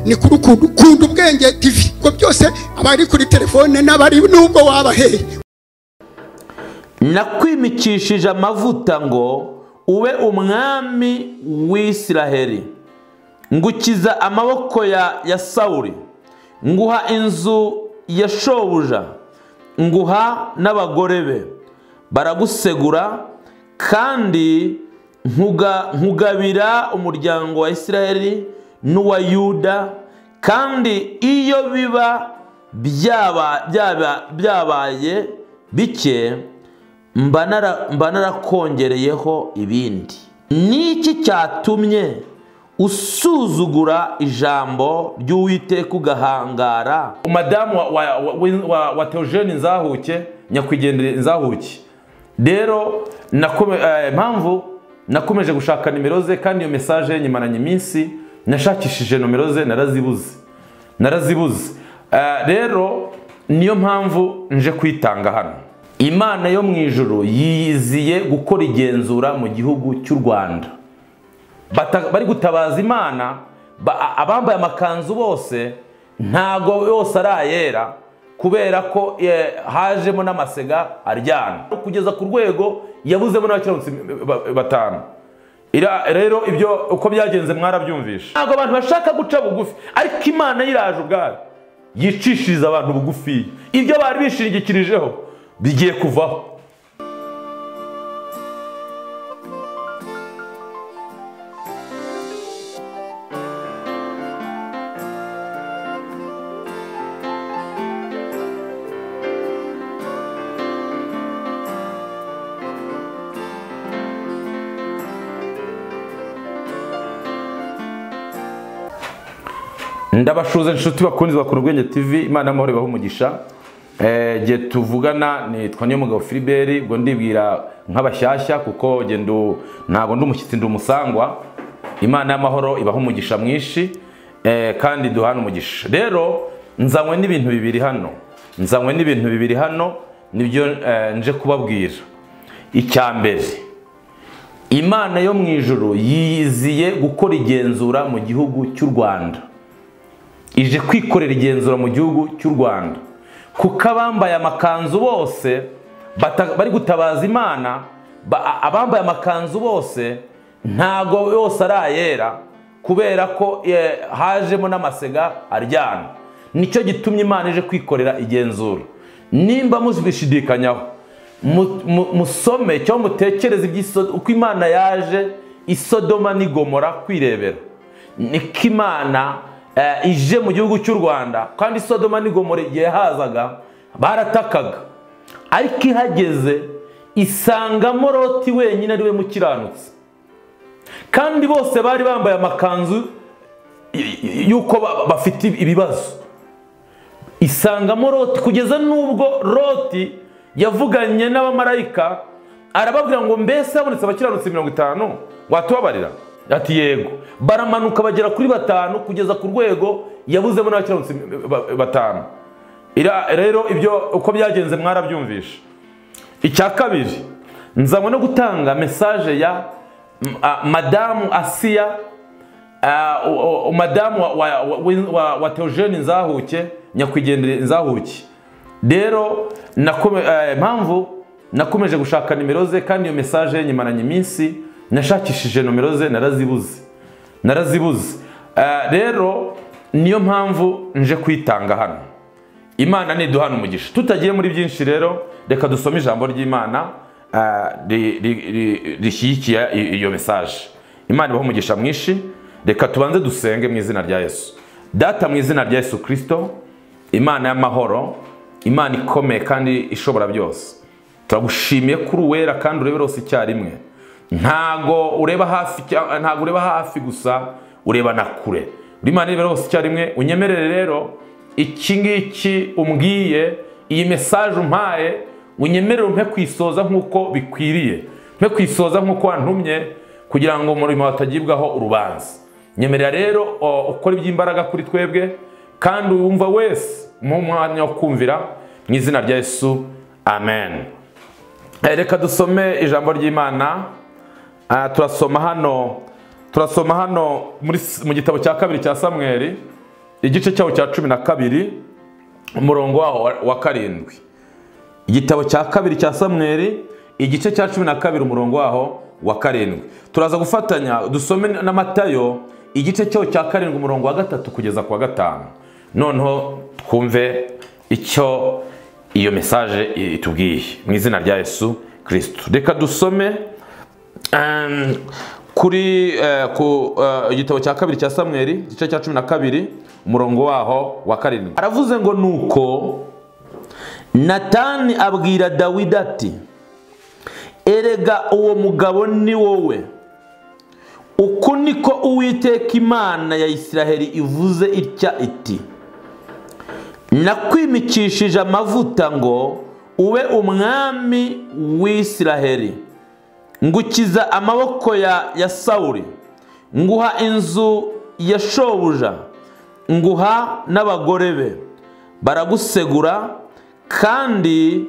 ni kuri ukuntu kunda ubwenge tv ubwo byose abari kuri telefone n'abari n'ubwo wabaheye nakwimikishije amavuta ngo ube umwami w'isiraheli ngukiza amaboko ya sawuri nguha inzu ya shobuja nguha n'abagore be baragusegura kandi nkugabira umuryango wa isiraheli n'uwa yuda kandi iyo biba byabaye bike mba narakongereyeho ibindi ni iki cyatumye usuzugura ijambo ry'uwiteka ugahangara madamu wa teogene nzahuke nyakwigendere nzahuke rero impamvu nakomeje gushaka nimero ze kandi iyo mesaje yanyimaranye iminsi nashakishije nomero ze narazibuze narazibuze rero niyo mpamvu nje kwitanga hano imana yo mu ijoro yiziye gukora igenzura mu gihugu cy'u rwanda bari gutabaza imana abambaye amakanzu bose ntago yose ari ayera kubera ko hajemo n'amasega aryana kugeza ku rwego yabuzemo n'abakiranutsi batanu rero ibyo uko byagenze mwarabyumvisha ntabwo abantu bashaka guca bugufi ariko imana yiraje ubwayo yicishiriza abantu bugufiya ibyo bari bishingikirijeho bigiye kuvaho ndabashuza inshuti bakunze bakora ubwenge tv imana y'amahoro ibaha umugisha igihe tuvugana nitwa niyo mugabo filiberi ubwo ndibwira nk'abashyashya kuko ntabwo ndi umushyitsi ndi umusangwa imana y'amahoro ibaha umugisha mwinshi kandi duhana umugisha rero nzanywe n'ibintu bibiri hano nzanywe n'ibintu bibiri hano nibyo nje kubabwira icya mbere imana yo mu ijoro yiziye gukora igenzura mu gihugu cy'u rwanda ije kwikorera igenzura mu gihugu cy'u rwanda kuko abambaye amakanzu bose bari gutabaza imana abambaye amakanzu bose ntago yose ari ayera kubera ko hajemo n'amasega aryana nicyo gitumye imana ije kwikorera igenzura nimba mubishidikanyaho musome cyangwa mutekereze uko imana yaje isodoma n'igomora kwirebera niko imana ije mu gihugu cy'u rwanda kandi sodoma n'igomora igihe hazaga baratakaga ariko ihageze isangamo roti wenyine ari we mukiranutsi kandi bose bari bambaye amakanzu y'uko bafite ibibazo isangamo roti kugeza n'ubwo roti yavuganye n'abamarayika arababwira ngo mbese habonetse abakiranutsi mirongo itanu watubabarira ati yego baramanuka bagera kuri batanu kugeza ku rwego yabuzemo n'abakiranutsi batanu rero ibyo uko byagenze mwarabyumvisha icya kabiri nzanywe no gutanga mesaje ya madamu asiya madamu wa teogene nzahuke nyakwigendere nzahuke rero impamvu nakomeje gushaka nimero ze kandi iyo mesaje yanyimaranye iminsi nashakishije nomero ze narazibuze narazibuze rero niyo mpamvu nje kwitanga hano imana niduhana umugisha tutagiye muri byinshi rero reka dusome ijambo ry'imana rishyigikiye iyo mesaje imana ibaho umugisha mwinshi reka tubanze dusenge mu izina rya yesu data mu izina rya yesu kirisito imana y'amahoro imana ikomeye kandi ishobora byose turagushimiye kuri uwera kandi urebera hose icyarimwe ntago ureba hafi ntago ureba hafi gusa ureba na kure uri mani rero hose icyarimwe unyemerere rero iki ngiki umbwiye iyi mesaje umpaye unyemerere umpe kwisoza nk'uko bikwiriye mpe kwisoza nk'uko wantumye kugira ngo umurimo hatagibwaho urubanza nyemerera rero ukora iby'imbaraga kuri twebwe kandi wumva wese mu mwanya wo kumvira mu izina rya yesu amen reka dusome ijambo ry'imana turasoma hano turasoma hano mu gitabo cya kabiri cya samweri igice cyawo cya cumi na kabiri umurongo waho wa- wa karindwi igitabo cya kabiri cya samweri igice cya cumi na kabiri umurongo waho wa karindwi turaza gufatanya dusome na matayo igice cyawo cya karindwi umurongo wa gatatu kugeza ku wa gatanu noneho twumve icyo iyo mesaje i- itubwiye mu izina rya yesu kirisitu reka dusome Um, kuri eh, ku eh, igitabo cya kabiri cya samweri igice cya cumi na kabiri umurongo waho wa karindwi aravuze ngo nuko natani abwira dawidi ati erega uwo mugabo ni wowe uku niko uwiteka imana ya isiraheli ivuze itya iti nakwimikishije amavuta ngo ube umwami w'isiraheli ngukiza amaboko ya, ya sawuli nguha inzu ya shobuja nguha n'abagore be baragusegura kandi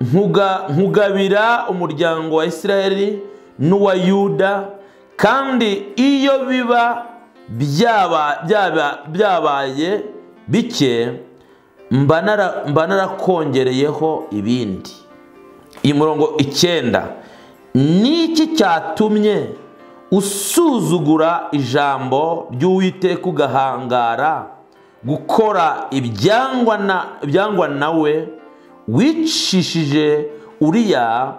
nkuga- nkugabira umuryango wa isiraheli n'uwa yuda kandi iyo biba byaba- byaba- byabaye bike mba nara- mba narakongereyeho ibindi iyi murongo icyenda niki cyatumye usuzugura ijambo ry'uwiteka ugahangara gukora ibyangwa na- byangwa nawe wicishije uriya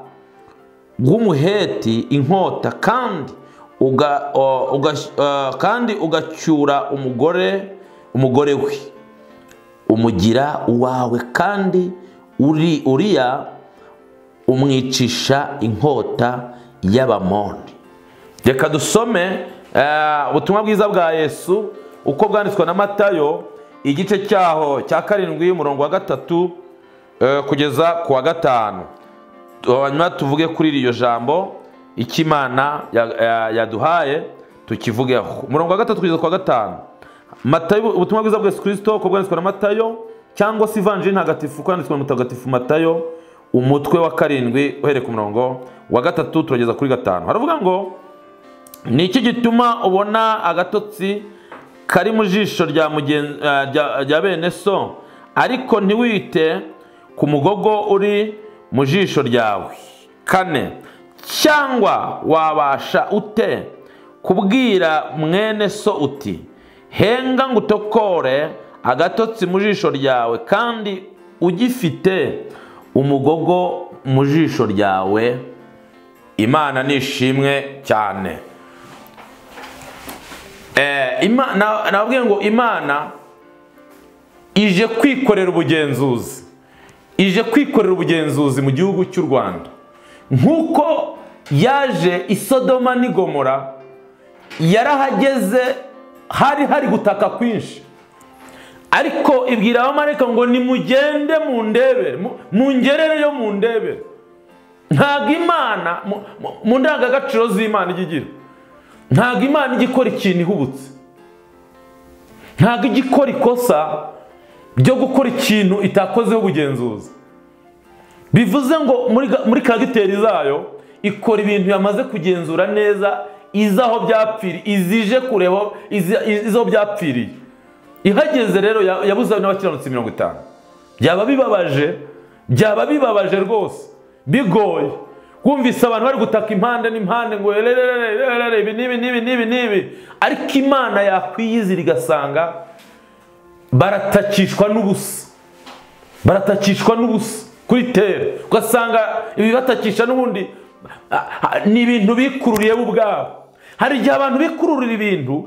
w'umuheti inkota kandi uga- uh, uga- uh, kandi ugacyura umugore umugore we umugira uwawe kandi uri uriya umwicisha inkota y'abamoni reka dusome eh, ubutumwa bwiza bwa yesu uko bwanditswe na matayo igice cyaho cya karindwi umurongo wa gatatu eh, kugeza ku wa gatanu hanyuma tuvuge kuri iryo jambo icyo imana ya- ya- yaduhaye tukivugeho umurongo wa gatatu kugeza ku wa gatanu matayo ubutumwa bwiza bwa yesu kirisito uko bwanditswe na matayo cyangwa se ivanjiri ntagatifu uko yanditswe na mutagatifu matayo umutwe wa karindwi uhereye ku murongo wa gatatu turageza kuri gatanu haravuga ngo ni iki gituma ubona agatotsi kari mu jisho rya mugen- eh, rya- rya bene so ariko ntiwite ku mugogo uri mu jisho ryawe kane cyangwa wabasha ute kubwira mwene so uti henga ngutokore agatotsi mu jisho ryawe kandi ugifite umugogo mu jisho ryawe imana nishimwe cyane Eh, Ima- na- nababwiye ngo imana ije kwikorera ubugenzuzi ije kwikorera ubugenzuzi mu gihugu cy'u rwanda nk'uko yaje i sodoma n'i gomora yarahageze hari hari gutaka kwinshi ariko ibwira abamarayika ngo nimugende mu ndebere mu- mungerereyo mu ndebere ntabwo imana mu- mu- mu ndangagaciro z'imana ijya igira ntabwo imana ijya ikora ikintu ihubutse ntabwo ijya ikora ikosa ryo gukora ikintu itakozeho ubugenzuzi bivuze ngo muri ga- muri kagiteri zayo ikora ibintu yamaze kugenzura neza izi aho byapfiriye izije kureba aho- izi- izi aho byapfiriye ihageze rero ya- yabuze n'abakiranutsi mirongo itanu byaba bibabaje byaba bibabaje rwose bigoye wumvise abantu bari gutaka impande n'impande ngo "Erererere, ererere, ibi n'ibi n'ibi n'ibi n'ibi ariko imana yakwiyizira igasanga baratakishwa n'ubusa baratakishwa n'ubusa kuri tere ugasanga ibibatakisha n'ubundi ah, ah, ni ibintu bikururiye bo ubwabo hari igihe abantu bikururira ibintu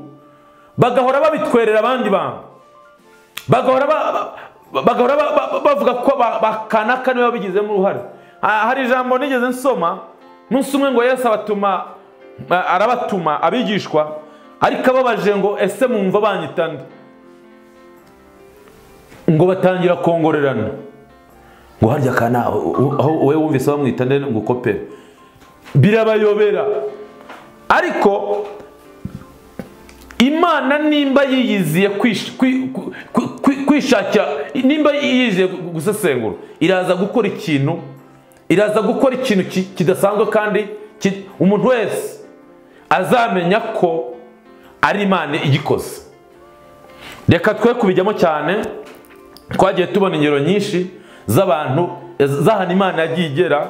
bagahora babitwerera abandi bantu bagahora ba- ba- bagahora ba- ba- bavuga ko ba- bakanaka niba babigizemo uruhare Ah, hari ijambo nigeze nsoma munsi umwe ngo yesu abatuma ah, arabatuma abigishwa ariko ababaje ngo ese mumva banyita nde ngo batangira kongorerana ngo harya kana wowe wumvise bamwita nde ngo ukope birabayobera ariko imana nimba yiyiziye kwish- kwi- kwi- kwi- kwi- kwishakira nimba yiyiziye gu- gusesengura iraza gukora ikintu iraza gukora ikintu ki- kidasanzwe kandi ki- umuntu wese azamenya ko ari imana igikoze reka twe kubijyamo cyane twagiye tubona ingero nyinshi z'abantu z'ahantu imana yagiye igera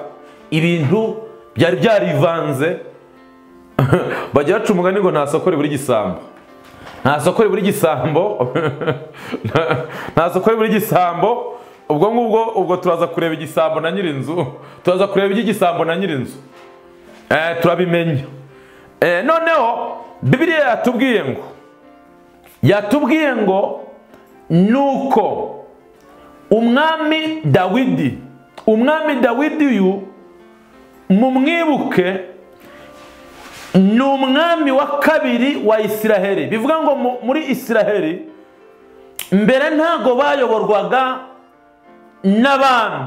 ibintu byari byarivanze bajya baca umugani ngo nta soko ribura igisambo nta soko ribura igisambo nta soko ribura igisambo ubwo ngubwo ubwo turaza kureba igisambo na nyir'inzu turaza kureba iby'igisambo na nyir'inzu Eh, turabimenya Eh, noneho bibiliya yatubwiye ngo yatubwiye ngo nuko umwami dawidi umwami dawidi uyu mumwibuke ni umwami wa kabiri wa isiraheli bivuga ngo mu- muri isiraheli mbere ntago bayoborwaga n'abami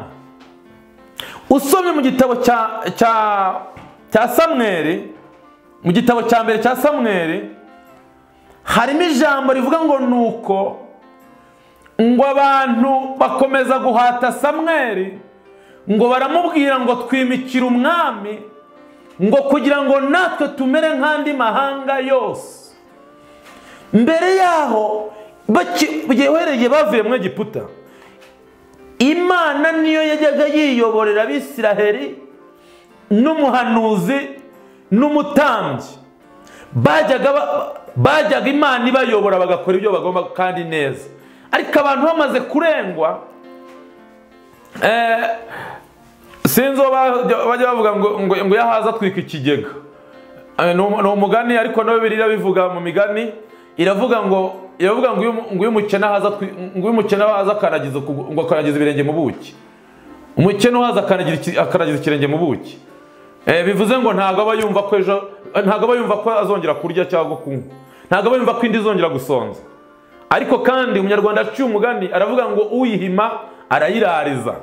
usomye mu gitabo cya cya cya samweri mu gitabo cya mbere cya samweri harimo ijambo rivuga ngo nuko ngo abantu bakomeza guhata samweri ngo baramubwira ngo twimikira umwami ngo kugira ngo natwe tumere nk'andi mahanga yose mbere yaho baki- yohereye bavuye mu egiputa imana niyo yajyaga yiyoborera abisiraheli n'umuhanuzi n'umutambyi bajyaga ba- bajyaga imana ibayobora bagakora ibyo bagomba kandi neza ariko abantu bamaze kurengwa eh, sinzi uwo bajya bajya bavuga ngo ngo ngo yahaza atwika ikigega Eh, ni umu- ni umugani ariko no biriya bivuga mu migani iravuga ngo iravuga ngo uyu mu- ngo uyu mukene ahaza atwi- ngo uyu mukene ahaza akanagiza ukugu- ngo akanagiza ibirenge mu buki umukene uhaza akanagira iki- akanagiza ikirenge mu buki Eh, bivuze ngo ntabwo aba yumva ko ejo ntabwo aba yumva ko azongera kurya cyangwa kunywa ntabwo aba yumva ko indi izongera gusonza ariko kandi umunyarwanda aciye umugani aravuga ngo uyihima arayirariza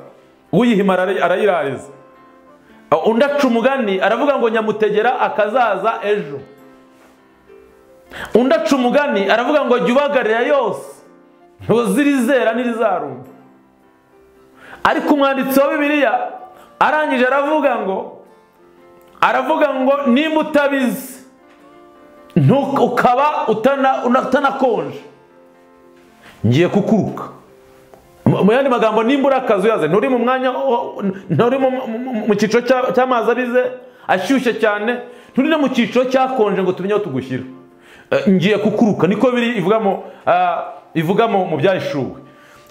uyihima arari- arayirariza Uh, undi aca umugani aravuga ngo nyamutegera akazaza ejo undi aca umugani aravuga ngo jya ubagarira yose ntuzirizera n'irizarumba ariko umwanditsi wa bibiliya arangije aravuga ngo aravuga ngo nimba utabizi ntu- ukaba utana- una- utanakonje ngiye kukuruka Mu- mu yandi magambo nimba uri akazi uyaze nturi mu mwanya wo- nturi mu- mu- mu- mu cyiciro cya- cy'amazi abize ashyushye cyane nturi no mu cyiciro cyakonje ngo tumenye aho tugushyira Eh, ngiye kukuruka niko biri ivuga mu ah, ivuga mu mu byahishuwe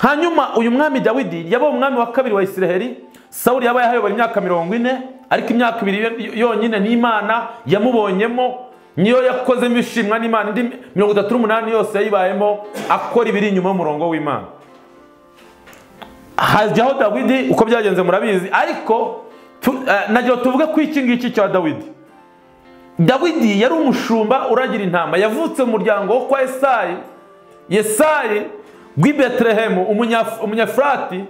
hanyuma uyu mwami dawidi yaba umwami wa kabiri wa isiraheli sawuli yaba yahayobora imyaka mirongo ine ariko imyaka ibiri yo- yonyine n'imana yamubonyemo niyo yakozemo ishimwa n'imana indi mirongo itatu n'umunani yose yayibayemo akora ibiri inyuma y'umurongo w'imana hajyaho dawidi uko byagenze murabizi ariko tu- eh, nagira ngo tuvuge ku iki ngiki cya dawidi dawidi yari umushumba uragira intama yavutse mu muryango wo kwa esayi yesayi w'i betelehemu umunya- umunyafurati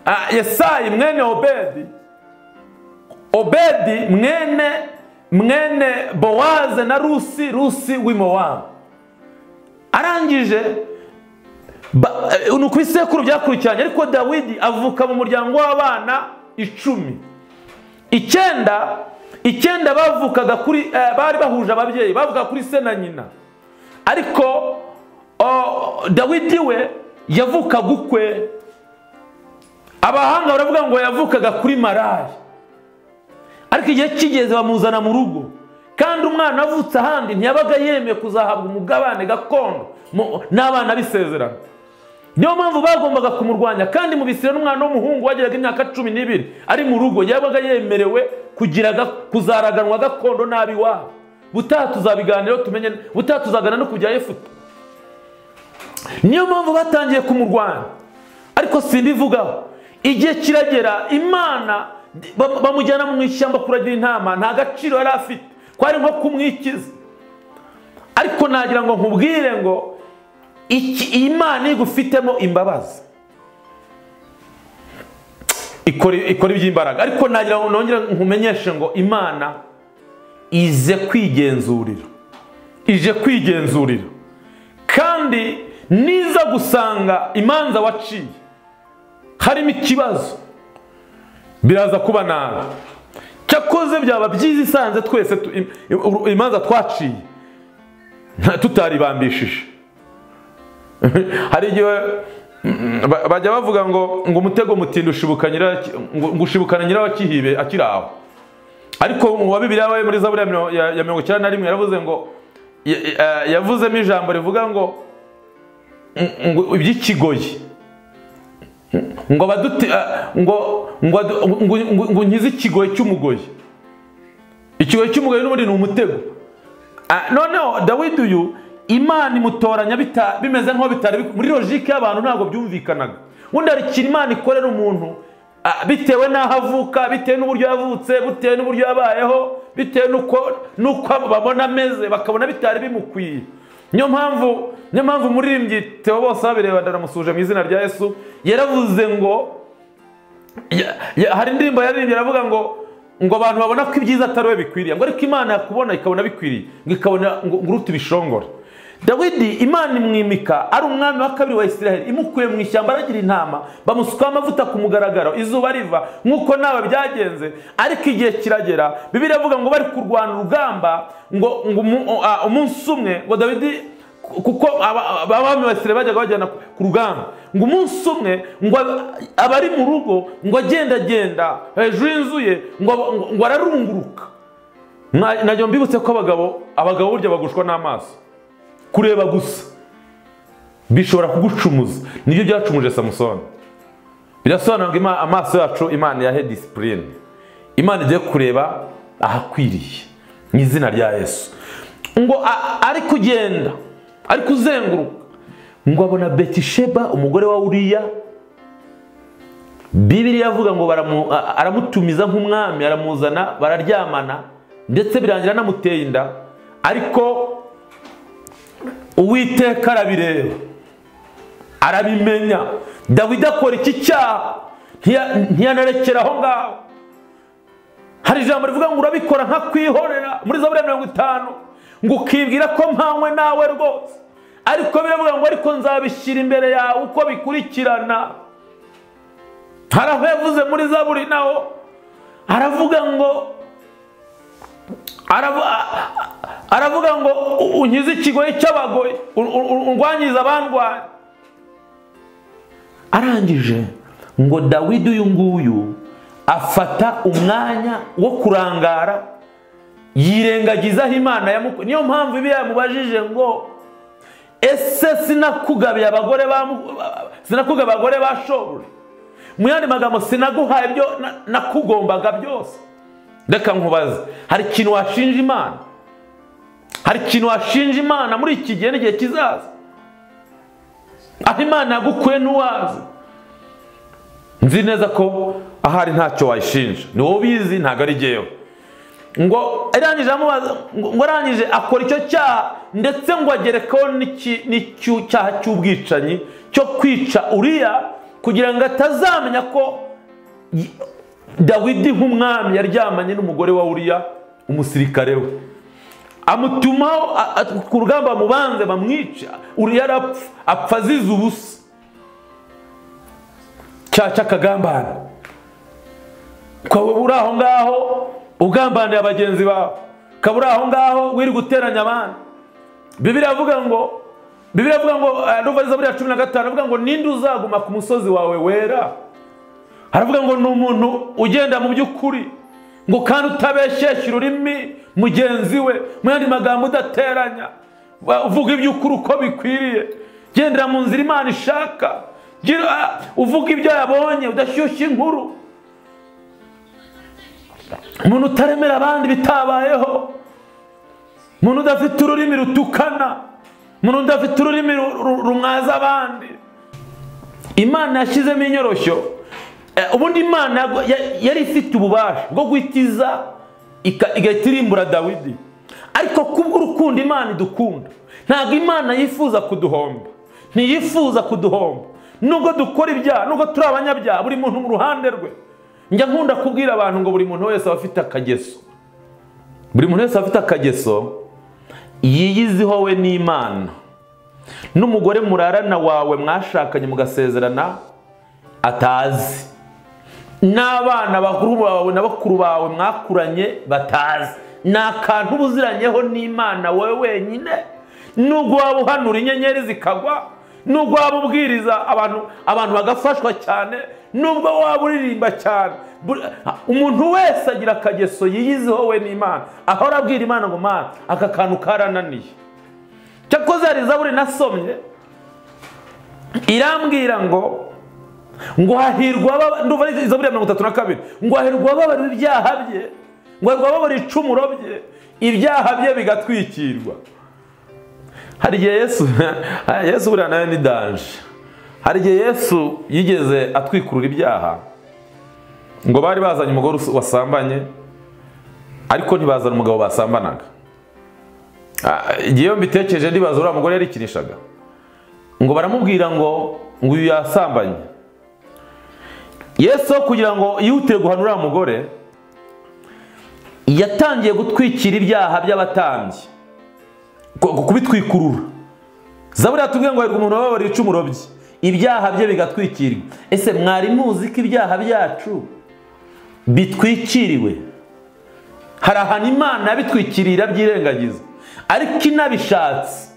ah, yesayi mwene obedi obedi mwene mwene bowaze na rusi rusi w'i mowabu arangije Ba- eh, ni uku ibisekuru byakurikiranye ariko dawidi avuka mu muryango w'abana icumi icyenda icyenda bavukaga kuri eh, bari bahuje ababyeyi bavukaga kuri se na nyina ariko o, dawidi we yavukaga ukwe abahanga baravuga ngo yavukaga kuri maraya ariko igihe kigeze bamuzana mu rugo kandi umwana avutse ahandi ntiyabaga yemeye kuzahabwa umugabane gakondo mu- n'abana b'isezerano niyo mpamvu bagombaga kumurwanya kandi mu bisire n'umwana w'umuhungu wageraga imyaka cumi n'ibiri ari mu rugo yabaga yemerewe kugira ga- kuzaraganwa gakondo nabi wabo butaha tuzabiganiraho tumenye butaha tuzagana no ku bya yefuta niyo mpamvu batangiye kumurwanya ariko simbivugaho igihe kiragera imana bam- bamujyana mu ishyamba kuragira intama nta gaciro yari afite kwari nko kumwikiza ariko nagira ngo nkubwire ngo iki iyi Imana igufitemo imbabazi ikora ikora iby'imbaraga ariko nagira ngo nongere nkumenyeshe ngo imana ize kwigenzurira ije kwigenzurira kandi niza gusanga imanza waciye harimo ikibazo biraza kuba nabi cyakoze byaba byiza isanze twese tu- im- im- imanza twaciye nta- tutaribambishije hari igihe mm, ba- bajya bavuga ngo ngo umutego mutinda ushibuka nyira ngo ngo ushibukana nyirawo akihibe akiri aho ariko uwa bibiliya wabaye muri zaburi ya mirongo- ya ya mirongo icyenda na rimwe yaravuze ngo ya- ya- yavuzemo ijambo rivuga ngo ngo iby'ikigoyi ngo baduti ah, ngo ngo adu- ngo- ngo- ngo nkize ikigoyi cy'umugoyi ikigoyi cy'umugoyi n'ubundi ni umutego Ah, noneho dawidi uyu imana imutoranya bita- bimeze nk'aho bitari bik- muri logike y'abantu ntabwo byumvikanaga ubundi hari ikintu imana ikorera umuntu ah, bitewe n'aho avuka bitewe n'uburyo yavutse bitewe n'uburyo yabayeho bitewe n'uko n'uko abo babona ameze bakabona bitari bimukwiye niyo mpamvu niyo mpamvu umuririmbyi theo bose babireba ndanamusuje mu izina rya yesu yaravuze ngo ya- ya- hari indirimbo yaririmbye aravuga ngo ngo abantu babona ko ibyiza atari we bikwiriye ngo ariko imana yakubona ikabona bikwiriye ngo ikabona ngo ngo uruta ibishongora dawidi imana imwimika ari umwami wa kabiri wa isiraheli imukuye mu ishyamba aragira intama bamusukaho amavuta ku mugaragaro izuba riva nk'uko nawe byagenze ariko igihe kiragera bibiri avuga ngo bari kurwana urugamba ngo ngo umu- ah, umunsi umwe ngo dawidi kuko aba- abami basire bajyaga bajyana ku- ku rugamba ngo umunsi umwe ngo ab- abari mu rugo ngo agendagenda hejuru y'inzu ye ngo ngo- ngo ararunguruka Mwa- najya mbibutse ko abagabo abagabo burya bagushwa n'amaso kureba gusa bishobora kugucumuza nibyo byacumuje samusoni birasobanura ngo ima- amaso yacu imana yahe disipurine imana igiye kureba ahakwiriye mu izina rya yesu ngo a- ari kugenda ari kuzenguruka ngo abona betisheba umugore wa uriya bibiriya avuga ngo baramu- a- aramutumiza nk'umwami aramuzana bararyamana ndetse birangira anamuteye inda ariko uwiteka arabireba arabimenya dawidi akora iki cyaha ntiya- ntiyanarekera aho ngaho hari ijambo rivuga ngo urabikora nka kwihorera muri zaburi ya mirongo itanu ngo ukibwira ko mpanywe nawe rwose ariko biravuga ngo ariko nzabishyira imbere yawe uko bikurikirana hari aho yavuze muri zaburi naho aravuga ngo aravu- a- a- aravuga ngo "U- unkize ikigoyi cy'abagoyi u- u- u- undwanyize abandwanya arangije ngo dawidi uyu nguyu afata umwanya wo kurangara yirengagizaho imana yamuku niyo mpamvu ibi yamubajije ngo ese sinakugabiye abagore ba mu- sinakugabiye abagore ba shobuja mu yandi magambo sinaguhaye ibyo na- nakugombaga byose reka nkubaze hari ikintu washinja imana hari ikintu washinja imana muri iki gihe n'igihe kizaza aho imana yagukuye ntiwazi nzi neza ko ahari ntacyo wayishinja ni wowe ubizi ntabwo ari jyewe ngo arangije amubaza ngo ngo arangije akora icyo cyaha ndetse ngo agerekaho n'iki- n'icy'icyaha cy'ubwicanyi cyo kwica uriya kugira ngo atazamenya ko y- dawidi nk'umwami yaryamanye n'umugore wa uriya umusirikare we amutumaho a- a- ku rugamba amubanze bamwica uriya arapfa apfa azize ubusa cyaha cy'akagambane ukaba uri aho ngaho ugambaniye bagenzi bawe ukaba uri aho ngaho wiri guteranya abandi bibiri avuga ngo bibiri avuga ngo eh, ndumva ari zaburi ya cumi na gatanu avuga ngo ninde uzaguma ku musozi wawe wera haravuga ngo ni umuntu ugenda mu by'ukuri ngo kandi utabeshyeshya ururimi mugenzi we mu yandi magambo udateranya wa- uvuga iby'ukuri uko bikwiriye gendera mu nzira imana ishaka Gira- ah, uvuga ibyo yabonye udashyushya inkuru umuntu utaremera abandi bitabayeho umuntu udafite ururimi rutukana umuntu udafite ururimi ru- ru- rumwaza abandi imana yashyizemo inyoroshyo Eh, ubundi imana yago- ya- yari ifite ububasha bwo guhitiza ika- igahita irimbura dawidi ariko kubw'urukundo imana idukunda ntabwo imana yifuza kuduhomba ntiyifuza kuduhomba nubwo dukora ibyaha nubwo turi abanyabyaha buri muntu mu ruhande rwe njya nkunda kubwira abantu ngo buri muntu wese aba afite akageso buri muntu wese aba afite akageso yiyiziho we n'imana n'umugore murarana wawe mwashakanye mugasezerana atazi n'abana bakuru bawe na bakuru bawe mwakuranye batazi ni akantu uba uziranyeho n'imana wowe wenyine nubwo waba uhanura inyenyeri zikagwa nubwo waba ubwiriza abantu abantu bagafashwa cyane nubwo waba uririmba cyane Buri- umuntu wese agira akageso yiyiziho we n'imana ahora abwira imana ngo mana aka kantu karananiye cyakoze hari zaburi nasomye irambwira ngo ngo hahirwa ababa- ndumva ari zaburi ya mirongo itatu na kabiri ngo hahirwa ababara ibyaha bye ngo hahirwa ababara icumuro bye ibyaha bye bigatwikirwa hari igihe yesu yesu buriya nawe ni danje hari igihe yesu yigeze atwikurura ibyaha ngo bari bazanye umugore us- wasambanye ariko ntibazana umugabo basambanaga Ah, igihe iyo mbitekereje ndibaza uriya mugore yarikinishaga ngo baramubwira ngo ngo uyu yasambanye yesu kugira ngo yihutire guhana uriya mugore yatangiye gutwikira ibyaha by'abatambyi ku- kubitwikurura zaburi yatubwiye ngo hahirwa umuntu wababariye icumu urobye ibyaha bye bigatwikirwa ese mwari muzi ko ibyaha byacu bitwikiriwe hari ahantu imana yabitwikirira byirengagiza ariko inabishatse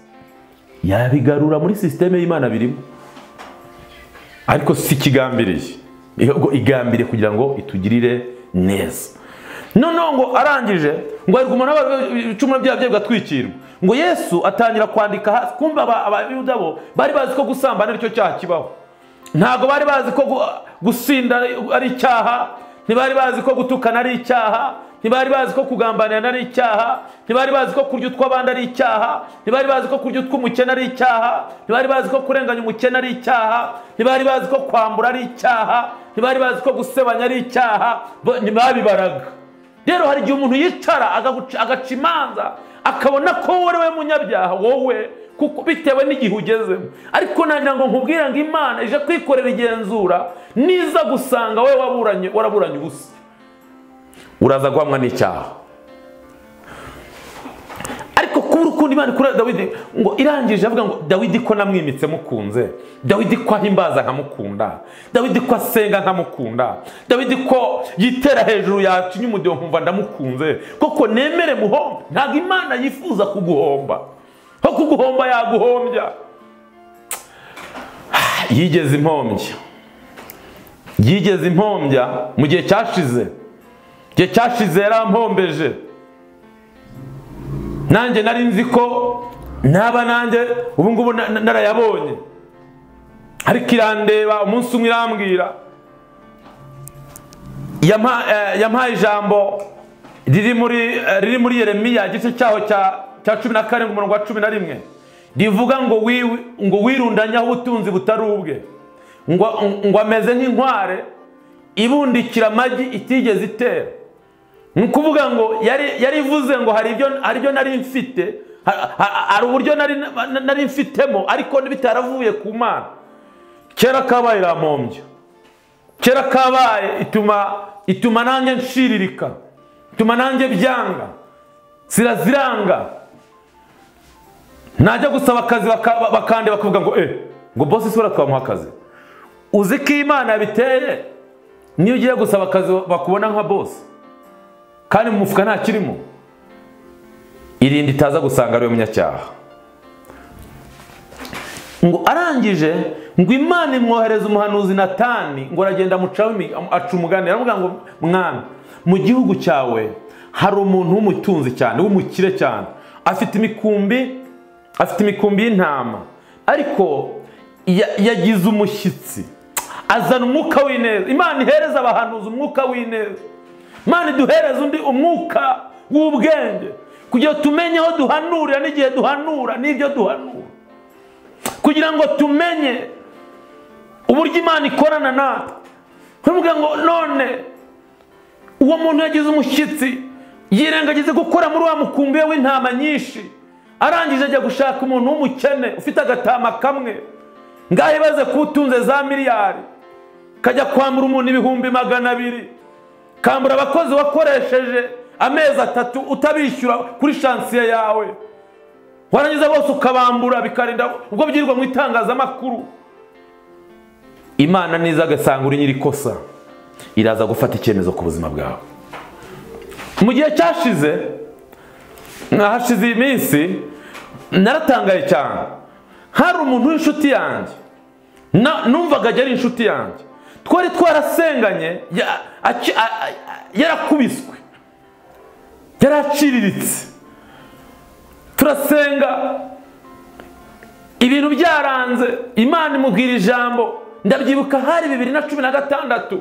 yabigarura muri sisiteme y'imana birimo ariko si ikigambiriye ahubwo igambiriye kugira ngo itugirire neza noneho ngo arangije ngo ariko umuntu aba ibicumuro byayo bye bigatwikirwa ngo yesu atangira kwandika hasi kumva aba- abayuda bo bari bazi ko gusambana aricyo cyaha kibaho ntabwo bari bazi ko gu- gusinda ari- ari icyaha ntibari bazi ko gutukana ari icyaha ntibari bazi ko kugambanirana ari icyaha ntibari bazi ko kurya utw'abandi ari icyaha ntibari bazi ko kurya utw'umukene ari icyaha ntibari bazi ko kurenganya umukene ari icyaha ntibari bazi ko kwambura ari icyaha ntibari bazi ko gusebanya ari icyaha bo- ntibabibaraga rero hari igihe umuntu yicara agaguca- agaca imanza akabona ko wowe we munyabyaha wowe kuko bitewe n'igihe ugezemo ariko nagira ngo nkubwire ngo imana ije kwikorera igenzura niza gusanga wowe waburanye waraburanye ubusa uraza guhamwa n'icyaha ariko kubura ukundi imana kuri dawidi ngo irangije avuga ngo dawidi ko namwimitse mukunze dawidi ko ahimbaza nkamukunda dawidi ko asenga nkamukunda dawidi ko yitera hejuru yacinya umudiho nkumva ndamukunze koko nemere muhombe ntabwo imana yifuza kuguhomba aho kuguhomba yaguhombya yigeze impombya yigeze impombya mu gihe cyashize igihe cyashize yarampombeje nanjye nari nzi ko naba nanjye ubu ngubu na- na- narayabonye ariko irandeba umunsi umwe irambwira yampa- eh, yampaye ijambo riri muri eh, riri muri yeremiya igice cyaho cya cya cumi na karindwi umurongo wa cumi na rimwe rivuga ngo wiwi- ngo wirundanyeho ubutunzi butari ubwe ngo ngo ameze nk'inkware ibundikira amagi itigeze itera ni ukuvuga ngo yari yari ivuze ngo hari ibyo hari ibyo nari mfite ha- ha- hari uburyo nari nari mfitemo ariko bitaravuye ku mana kera kabaye irampombya kera kabaye ituma ituma nanjye nshiririka ituma nanjye byanga ziraziranga najya gusaba akazi baka- bakande bakavuga ngo eh ngo bosi sura twamuha akazi uzi ko imana yabiteye niyo ugiye gusaba akazi bakubona nka bosi kandi mu mufuka nta kirimo irinde itaza gusanga ariwe munyacyaha ngo arangije ngo imana imwohereza umuhanuzi natani ngo aragenda amucaho imi- aca umuganira aravuga ngo mwana mu gihugu cyawe hari umuntu w'umutunzi cyane w'umukire cyane afite imikumbi afite imikumbi y'intama ariko ya- yagize umushyitsi azana umwuka w'ineza imana ihereza abahanuzi umwuka w'ineza Mana duhereze undi umwuka w'ubwenge kugira ngo tumenye aho duhanurira n'igihe duhanura n'ibyo duhanura kugira ngo tumenye uburyo imana ikorana natwe ntuvuge ngo none uwo muntu yagize umushyitsi yirengagize gukora muri wa mukumbi we w'intama nyinshi arangije ajya gushaka umuntu w'umukene ufite agatama kamwe ngaho ibaze kutunze za miliyari kajya kwambura umuntu ibihumbi magana abiri kambura abakozi wakoresheje amezi atatu utabishyura kuri shansiye yawe warangiza bose ukabambura bikarinda ubwo byirirwa mu itangazamakuru imana niza agasanga uri nyiri kosa iraza gufata icyemezo ku buzima bwawe mu gihe cyashize hashize iminsi naratangaye cyane hari umuntu w'inshuti yanjye na- numvaga ajya ari inshuti yanjye twari twarasenganye ya- aci- a- a- yarakubiswe yaraciriritse turasenga ibintu byaranze imana imubwira ijambo ndabyibuka hari bibiri na cumi na gatandatu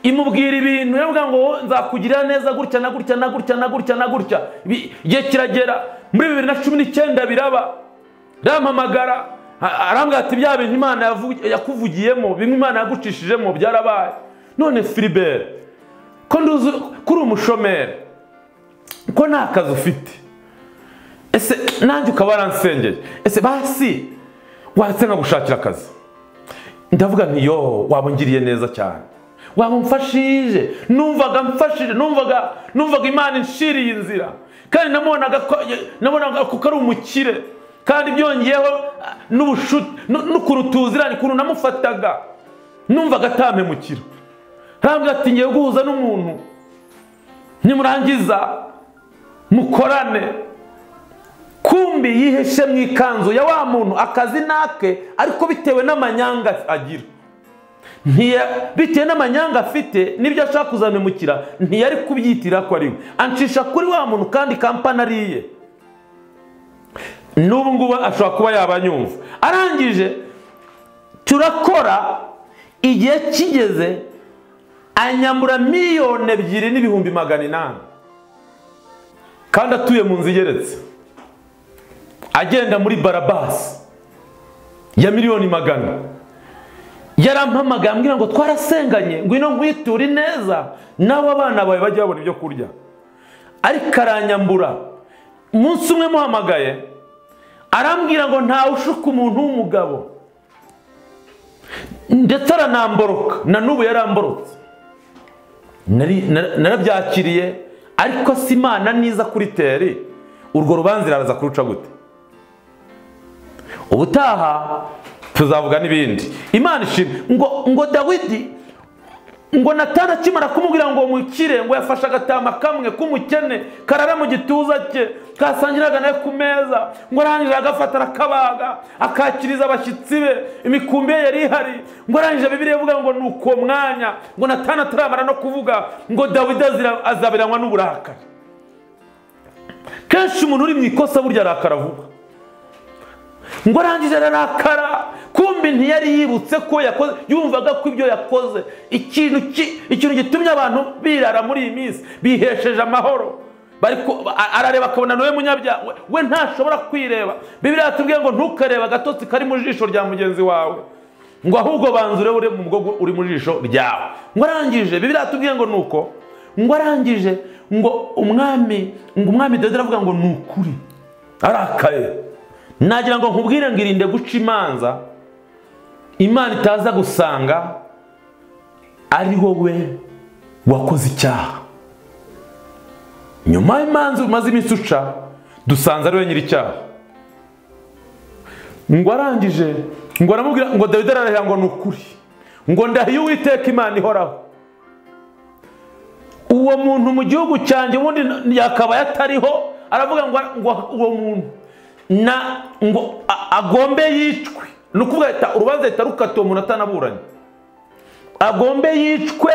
imubwira ibintu iravuga ngo nzakugirira neza gutya na gutya na gutya na gutya na gutya Bi- igihe kiragera muri bibiri na cumi n'icyenda biraba arampamagara a- arambwira ati bya bintu imana yavu- yakuvugiyemo bimwe imana yagucishijemo byarabaye none filibert ko nduzi ko uri umushomeri ko nta kazi ufite ese nanjye ukaba waransengeye ese basi watsenga gushakira akazi ndavuga nti yo waba ungiriye neza cyane waba umfashije numvaga mfashije numvaga numvaga imana inshiriye inzira kandi namubonaga ko nabonaga ko ari umukire kandi byongeyeho ah, n'ubushuti nu- n'ukuntu tuziranye ukuntu namufataga numvaga atampemukira arambwira ati ngiye guhuza n'umuntu nimurangiza mukorane kumbi yiheshe mu ikanzu ya wa muntu akazi nake ariko bitewe n'amanyanga agira Ntiya- bitewe n'amanyanga afite n'ibyo ashaka kuzamemukira ntiyari kubyitirira ko ari we ancisha kuri wa muntu kandi kampani ari iye n'ubu ngubu ashobora kuba yabanyumva arangije turakora igihe kigeze anyambura miliyoni ebyiri n'ibihumbi magana inani kandi atuye mu nzu igeretse agenda muri barabasi ya miliyoni magana yarampamagaye ambwira ngo twarasenganye ngwino nkwiture neza nawe abana bawe bajye babona ibyo kurya ariko aranyambura umunsi umwe muhamagaye arambwira ngo ntawe ushuka umuntu w'umugabo ndetse aranamboroka na n'ubu yaramborotse Nari- na- narabyakiriye ariko si imana niza kuri teri urwo rubanza iraza kuruca gute ubutaha tuzavuga n'ibindi imana ishimwe ngo ngo dawidi ngo natana akimara kumubwira ngo mukire ngo yafashe agatama kamwe k'umukene karara mu gituza cye kasangiraga nawe ku meza ngo arangije agafata arakabaga akakiriza abashyitsi be imikumbi ye yari ihari ngo arangije bibiriya ivuga ngo ni uko mwanya ngo natana ataramara no kuvuga ngo dawidi azira- azabiranywa n'uburakari kenshi umuntu uri mu ikosa burya arakara vuba ngo arangije ararakara kumbi ntiyari yibutse ko yakoze yumvaga ko ibyo yakoze ikintu ki- ikintu gitumye abantu birara muri iyi minsi bihesheje amahoro bari ku- a- arareba akabona nawe munyabyaha we- we ntashobora kwireba bibiri yatubwiye ngo ntukareba agatotsi kari mu jisho rya mugenzi wawe ngo ahubwo banza urebe uri mu bwoko uri mu jisho ryawe ngo arangije bibiri yatubwiye ngo nuko ngo arangije ngo umwami ngo umwami dawidi aravuga ngo ni ukuri arakaye nagira ngo nkubwire ngo irinde guca imanza imana itaza gusanga ari wowe wakoze icyaha nyuma y'imanza umaze iminsi uca dusanze ari we nyir'icyaha ngo arangije ngo aramubwira ngo dawidi ararahira ngo ni ukuri ngo ndahiye uwiteka imana ihoraho uwo muntu mu gihugu cyanjye ubundi yakabaye atariho aravuga ngo ngo uwo muntu na ngo a- agombe yicwe ni ukuvuga leta urubanza leta rukatiwe umuntu atanaburanye agombe yicwe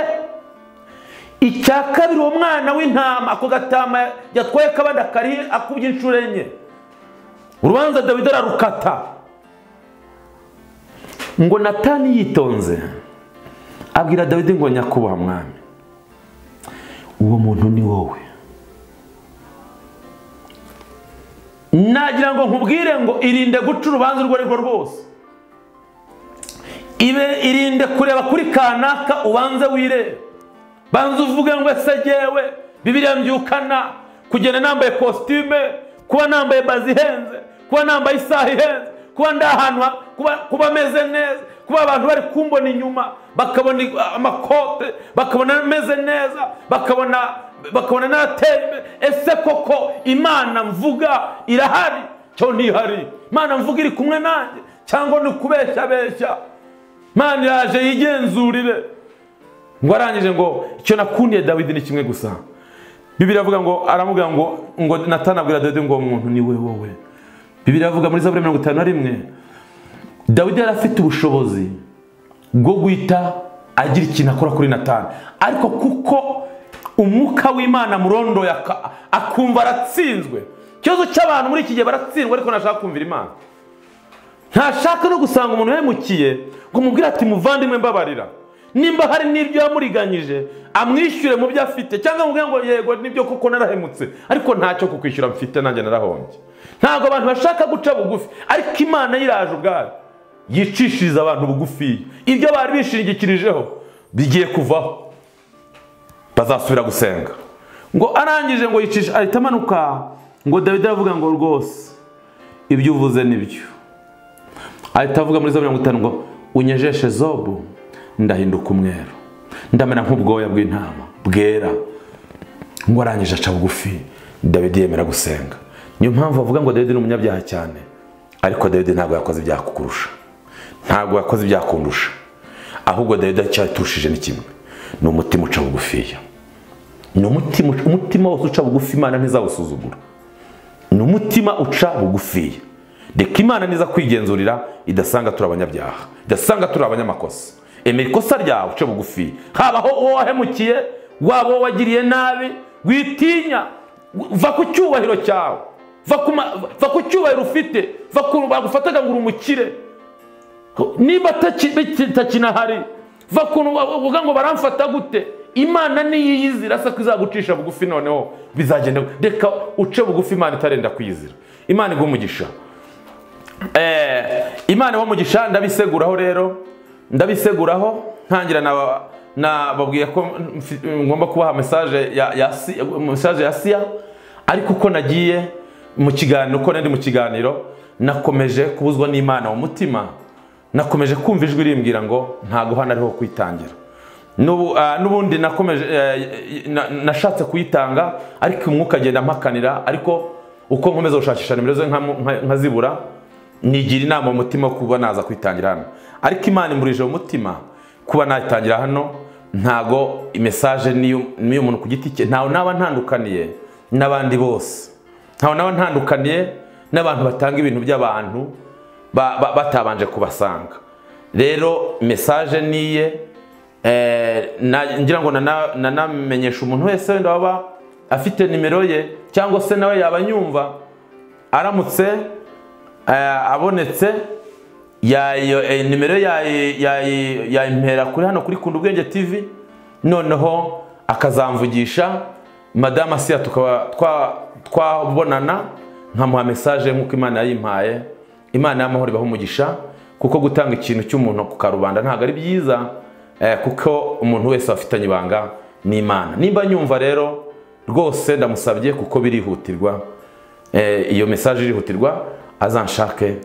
icya kabiri uwo mwana w'intama ako gatama yatwaye akabandi akari akubye inshuro enye urubanza dawidi ararukata ngo natani yitonze abwira dawidi ngo nyakubahwa mwami uwo muntu ni wowe nagira ngo nkubwire ngo irinde guca urubanza urwo ari rwo rwose ibe irinde kureba kuri kanaka ubanze wirebe banza uvuge ngo ese jyewe bibiriya mbyukana kugenda nambaye kositime kuba nambaye bazi ihenze kuba nambaye isaha ihenze kuba ndi ahantu ha- kuba- kuba meze neza kuba abantu bari kumbona inyuma bakabona i- amakote bakabona meze neza bakabona bakabona n'ateye imbere ese koko imana mvuga irahari cyo ntihari imana mvuga iri kumwe nanjye cyangwa ni ukubeshyabeshya imana iraje yigenzurire ngo arangije ngo icyo nakundiye dawidi ni kimwe gusa bibiri avuga ngo aramuga ngo ngo natanabwira dawidi ngo uwo muntu ni we wowe bibiri avuga muri zaburi mirongo itanu na rimwe dawidi yari afite ubushobozi bwo guhita agira ikintu akora kuri natani ariko kuko umwuka w'imana murondoye aka- akumva aratsinzwe ikibazo cy'abantu muri iki gihe baratsindwa ariko ntashaka kumvira imana ntashaka no gusanga umuntu yahemukiye ngo umubwire ati muvandimwe mbabarira nimba hari n'ibyo yamuriganyije amwishyure mu byo afite cyangwa amubwire ngo yego nibyo kuko narahemutse ariko ntacyo kukwishyura mfite nanjye narahombye ntabwo abantu bashaka guca bugufi ariko imana yiraje ubwayo yicishiriza abantu bugufiya ibyo bari bishingikirijeho bigiye kuvaho bazasubira gusenga ngo arangije ngo yicishe ahita amanuka ngo dawidi aravuga ngo rwose ibyo uvuze ni byo ahita avuga muri za mirongo itanu ngo unyejeshe zobu ndahinduka umweru ndamera nk'ubwoya bw'intama bwera ngo arangije aca bugufi dawidi yemera gusenga niyo mpamvu bavuga ngo dawidi ni umunyabyaha cyane ariko dawidi ntabwo yakoze ibyaha kukurusha ntabwo yakoze ibyaha kundusha ahubwo dawidi icyaturushije ni kimwe ni umutima uca bugufiya ni umutima umutima wose uca bugufi imana ntizawusuzugura ni umutima uca bugufiya reka imana niza kwigenzurira idasanga turi abanyabyaha idasanga turi abanyamakosa emera ikosa ryawe uce bugufi habaho uwo wahemukiye waba uwo wagiriye nabi witinya va ku cyubahiro cyawe va ku ma- va ku cyubahiro ufite va ku bagufataga ngo uri umukire niba taki- biti- takinahari va kuntu bavuga ngo baramfata gute imana niyiyizira se ko izagucisha bugufi noneho bizagenda reka uce bugufi imana itarenda kwiyizira imana iguha umugisha Eh, imana iba umugisha ndabiseguraho rero ndabiseguraho ntangira na nababwiye ko mfi- ngomba kubaha mesaje ya, ya, si- message ya siya ariko uko nagiye mu kiganiro uko nari mu kiganiro nakomeje kubuzwa n'imana mu mutima nakomeje kumva ijwi rimbwira ngo ntago hano ariho kwitangira N'ubu- ah, n'ubundi nakomeje eh, na- nashatse kuyitanga ariko umwuka agenda ampakanira ariko uko nkomeza gushakisha nimero ze nkamu- nka- nkazibura nigira inama mu mutima yo kuba naza kwitangira hano ariko imana imburije mu mutima kuba nayitangira hano ntago imesaje n'iy'umuntu ku giti cye ntawe naba ntandukaniye n'abandi bose ntawe naba ntandukaniye n'abantu batanga ibintu by'abantu ba- ba- batabanje kubasanga rero mesaje niye eh, na- ngira ngo nana- nanamenyesha umuntu wese wenda waba afite nimero ye cyangwa se nawe yaba anyumva aramutse eh, abonetse yayo- eh, nimero yayi- yayi- yayimpera kuri hano kuri kunda ubwenge tv noneho akazamvugisha madame asiya tukaba twa- twabonana nkamuha mesaje nk'uko imana yayimpaye imana y'amahoro ibaha umugisha kuko gutanga ikintu cy'umuntu ku karubanda ntabwo ari byiza eh, kuko umuntu wese afitanye ibanga n'imana nimba nyumva rero rwose ndamusabye kuko birihutirwa eh, iyo mesaje irihutirwa azanshake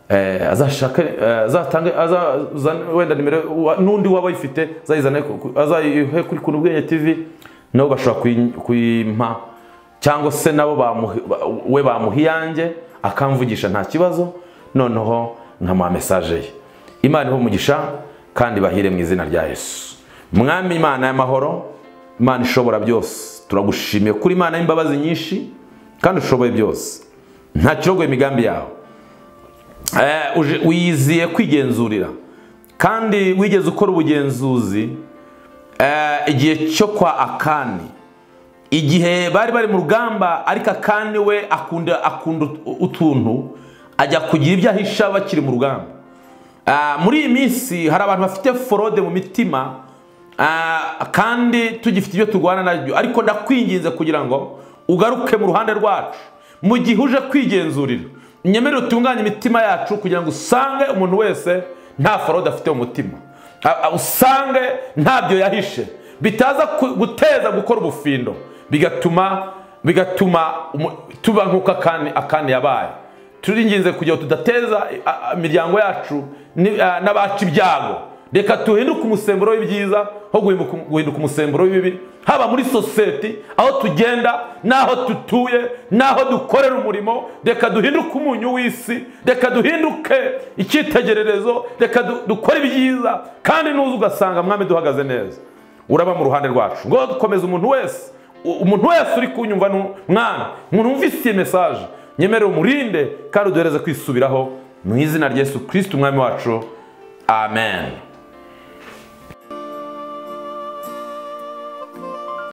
eh, azanshake eh, azatange azazane wenda nimero wa- n'undi waba ayifite azayizane ku- ku- azayihe kuri kuntu ubwenge tv nabo bashobora kuyi- kuyimpa cyangwa se nabo bamuhi- ba- we bamuha iyanjye akamvugisha nta kibazo noneho nkamuha mesaje ye imana iho umugisha kandi bahire mu izina rya yesu mwami imana y'amahoro imana ishobora byose turagushimiye kuri imana y'imbabazi nyinshi kandi ushoboye byose nta kirogoye imigambi yawe Eh, uje- wiyiziye kwigenzurira kandi wigeze ukora ubugenzuzi eh, igihe cyo kwa akani igihe bari bari mu rugamba ariko akani we akunda akunda ut- utuntu ajya kugira ibyo ahisha bakiri mu rugamba Ah, muri iyi minsi hari abantu bafite forode mu mitima ah, kandi tugifite ibyo turwana nabyo ariko ndakwinginze kugira ngo ugaruke mu ruhande rwacu mu gihe uje kwigenzurira nyemerere utunganye imitima yacu kugira ngo usange umuntu wese nta forode afite mu mutima Ah, ah, usange ntabyo yahishe bitaza ku- guteza gukora ubufindo bigatuma bigatuma umu- tuba nk'uko akani akani yabaye turinginze kugira ngo tudateza a- a- imiryango yacu ni- a, n'abacu ibyago reka duhinduke umusemburo w'ibyiza ho guhinduka guhinduka umusemburo w'ibibi haba muri sosiyete aho tugenda n'aho dutuye n'aho dukorera umurimo reka duhinduke umunyu w'isi reka duhinduke icyitegererezo reka du- dukore ibyiza kandi nuza ugasanga mwami duhagaze neza uraba mu ruhande rwacu ngo dukomeze umuntu wese u- umuntu wese uri kunyumva ni umwana umuntu wumvise iyi mesaje nyemerere umurinde kandi uduhereze kwisubiraho mu izina rya yesu kirisiti umwami wacu amen